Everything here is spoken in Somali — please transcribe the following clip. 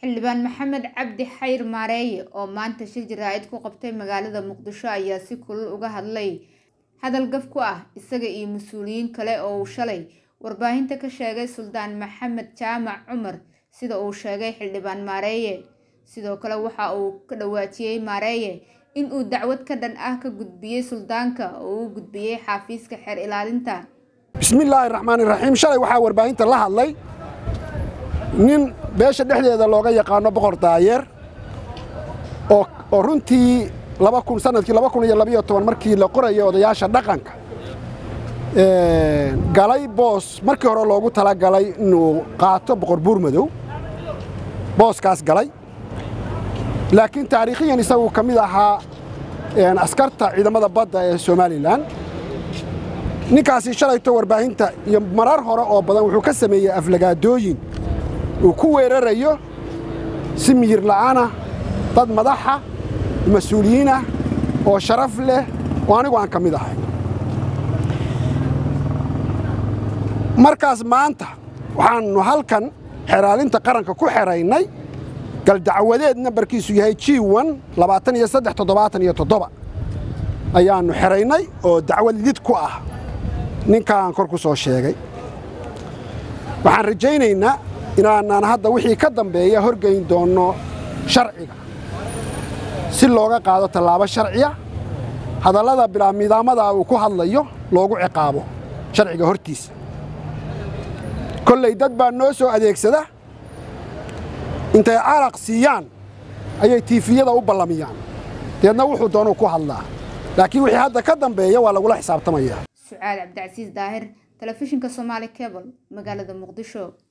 xildhibaan maxamed cabdi xayr maareeye oo maanta shir jaraa'id ku qabtay magaalada muqdisho ayaa si kulul uga hadlay hadal gaf ku ah isaga iyo mas-uuliyiin kale oo uu shalay warbaahinta ka sheegay suldaan maxamed jaamac cumar sida uu sheegay xildhibaan maareeye sidoo kale waxa uu ka dhawaajiyey maareeye in uu dacwad ka dhan ah ka gudbiyey suldaanka oo uu gudbiyey xafiiska xeer ilaalinta bismillaahi raxmaani raxiim shalay waxaa warbaahinta la hadlay nin beesha dhexdeeda looga yaqaano boqor daayeer oo runtii sanadkii markii la qoraya odayaasha dhaqanka galay boos markii hore loogu talagalay inuu qaato boqor buurmadow booskaas galay laakiin taariikhiyan isagu ka mid ahaa askarta ciidamada badda ee somalilan ninkaasi shalayto warbaahinta iyo marar hore oo badan wuxuu ka sameeyey aflagaadooyin uu ku weerarayo si miyir la'aana dad madaxa mas-uuliyiinah oo sharaf leh oo anigu aan ka mid ahay markaas maanta waxaannu halkan xeraalinta qaranka ku xeraynay galdacwadeed nambarkiisu yahay g ayaannu xeraynay oo dacwad lid ku ah ninkaan kor ku soo sheegay waxaan rajaynaynaa inaanaan hadda wixii ka dambeeya horgeyn doonno sharciga si looga qaado tallaabo sharciya hadallada bilaa midaamada uu ku hadlayo loogu ciqaabo sharciga hortiisa kolley dad baa noo soo adeegsada intay caraq siiyaan ayay tiifiyada u ballamiyaan deedna wuxuu doonuu ku hadlaa laakiin wixii hadda ka dambeeya waa lagula xisaabtamayaa sucaad cabdicasiis daahir telefishinka somaali cebl magaalada muqdisho